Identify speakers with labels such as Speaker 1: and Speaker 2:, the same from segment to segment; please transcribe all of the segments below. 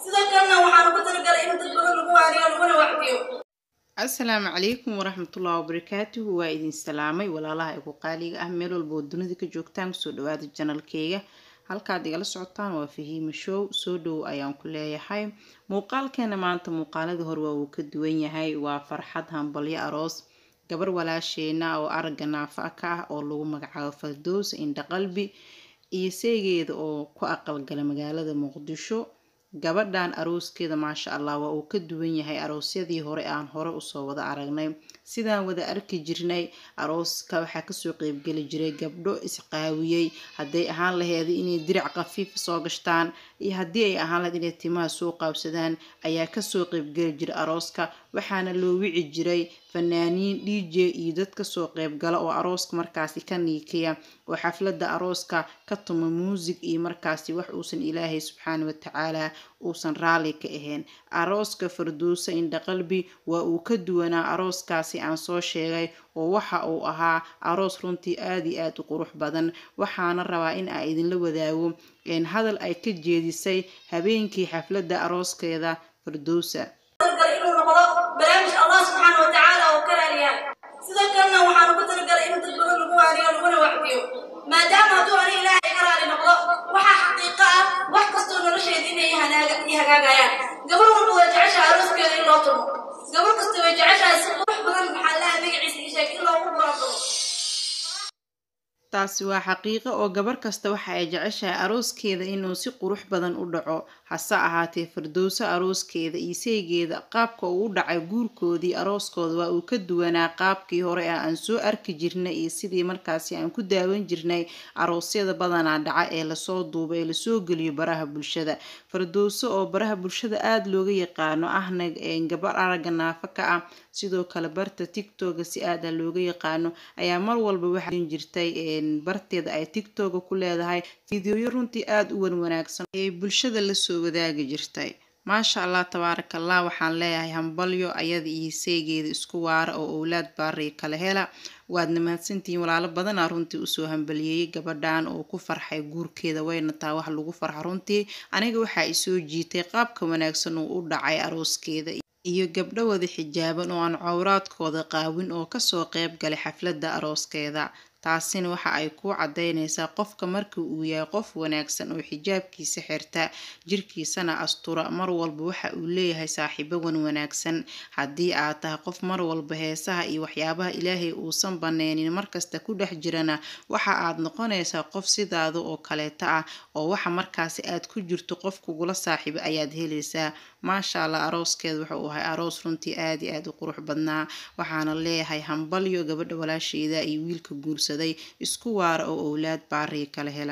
Speaker 1: sidoo kalena waxaan ugu talagalay in dad badan lagu waaniyo laguna wacdiyo
Speaker 2: asalaamu calaykum waraxmatullahi wabarakaatuhu waa idin salaamay walaalaha igu qaaliga ah meel walba oo dunida ka joogtaan kusoo dhawaada janalkeyga halkaad igala socotaan waa fahiima show soo dhow ayaan ku leeyahay muuqaalkeena maanta muuqaaladii hore waa uu ka duwan yahay waa farxad hambalyo aroos gabar walaasheena oo aragga naafa ka ah oo lagu magacaabo fardows indhaqalbi iyo seegeeda oo ku aqalgala magaalada muqdisho gabadhan arooskeeda maasha allah waa uu ka duwan yahay aroosyadii hore aan hore usoo wada aragnay sidaan wada arki jirnay arooska waxaa kasoo qeybgeli jiray gabdho isqaawiyey hadday ahaan laheeda inay dirac khafiif soo gashtaan iyo haddii ay ahaan laheyd inay timaha soo qaabsadaan ayaa kasoo qeybgeli jiray arooska waxaana loo wici jiray fanaaniin d j iyo dad kasoo qeybgala oo arooska markaasi ka niikiya oo xaflada arooska ka tuma muusig iyo markaasi wax uusan ilaahay subxaana watacaala uusan raalli ka ahayn arooska farduusa indhaqalbi waa uu ka duwanaa arooskaasi aan soo sheegay oo waxa uu ahaa aroos runtii aada iyo aada u qurux badan waxaana rabaa in aan idinla wadaago hadal ay ka jeedisay habeenkii xafladda arooskeeda farduusa
Speaker 1: talagalay inuu noqdo barnaamij allah subxaana watacaala oo ka raaliyahay sidoo kalena waxaan ugu talagalay in dad badan lagu waaniyo laguna wacdiyo maadaama hadduu ani ilaahay ka raali noqdo waxaa xaqiiqo ah wax kastoo nolosheeda inay i hagaagayaan gabar walba way jeceshahay arooskeeda in loo tumo gabar kasta way jeceshahay si qurux badan maxaa laha magaciisa ii sheeg in loogu buraantumo
Speaker 2: taasi waa xaqiiqo oo gabar kasta waxa ay jeceshahay arooskeeda inuu si qurux badan u dhaco hase ahaatee fardowso arooskeeda iyo seegeeda qaabka uu u dhacay guurkoodii arooskooda waa uu ka duwanaa qaabkii hore ee aan soo arki jirnay iyo sidii markaasi aan ku daawan jirnay aroosyada badanaa dhaca ee lasoo duuba ee lasoo geliyo baraha bulshada fardowso oo baraha bulshada aada looga yaqaano ahna gabar aragga naafa ka ah sidoo kale barta tictoga si aada looga yaqaano ayaa mar walba waxaa jirtay barteeda ay tictoga ku leedahay fideoyo runtii aada u wan wanaagsan ee bulshada lasoo wadaagi jirtay maasha allah tabaaraka allah waxaan leeyahay hambalyo ayada iyo seegeeda isku waara oo owlaad baariya kala hela waadna mahadsantihiin walaalo badanaa runtii usoo hambaliyeeyay gabadhan oo ku farxay guurkeeda wayna taa wax lagu farxa runtii aniga waxaa isoo jiitay qaabka wanaagsan uu u dhacay arooskeeda iyo gabdho wada xijaaban oo aan cowraadkooda qaawin oo kasoo qeyb galay xafladda arooskeeda taasina waxa ay ku cadaynaysaa qofka marka uu yahay qof wanaagsan oo xijaabkiisa xirta jirkiisana astura mar walba waxa uu leeyahay saaxiibo wan wanaagsan haddii aad tahay qof mar walba heesaha iyo waxyaabaha ilaahay uusan baneynin markasta ku dhex jirana waxa aad noqonaysaa qof sidaada oo kaleeta ah oo waxa markaasi aad ku jirto qof kugula saaxiibo ayaad helaysaa maasha allah arooskeeda wuxuu ahay aroos runtii aada iyo aada u qurux badnaa waxaana leeyahay hambalyo gabadha walaasheeda iyo wiilka guursaday isku waara oo owlaad baariya kala hela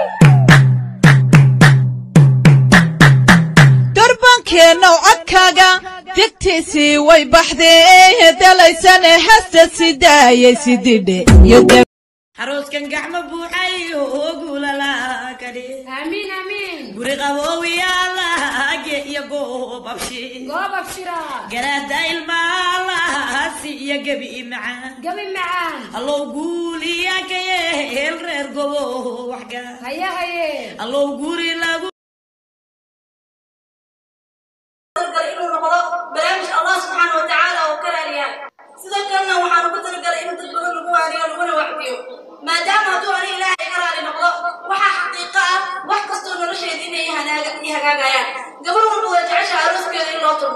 Speaker 3: durbankeennow codkaaga degtiisii way baxdee dalaysane hasta sidaayay sididhe
Speaker 4: arooskan gacmo buuxay oo guulalakadhe
Speaker 5: amiin amiin
Speaker 4: guri qaboowiyaalaage iyo goob abshi
Speaker 5: goob abshira
Speaker 4: garaada ilmaalaasi iyo gebi macaan
Speaker 5: gabi macaan
Speaker 4: allow guuliya kayeel reer gobo waxga
Speaker 5: haye haye
Speaker 4: allow guri lagu
Speaker 1: talagalay inuu noqdo barnaamij allah subxaana watacaala oo ka raaliyahay sidoo kalena waxaan ugu talagalay in dad badan lagu waaniyo laguna wacdiyo maadaama hadduu ani ilaahay ka raali noqdo waxaa xaqiiqo ah wax kastoo nolosheeda inay i hagaagayaan gabar walba way jeceshahay arooskeeda in loo tumo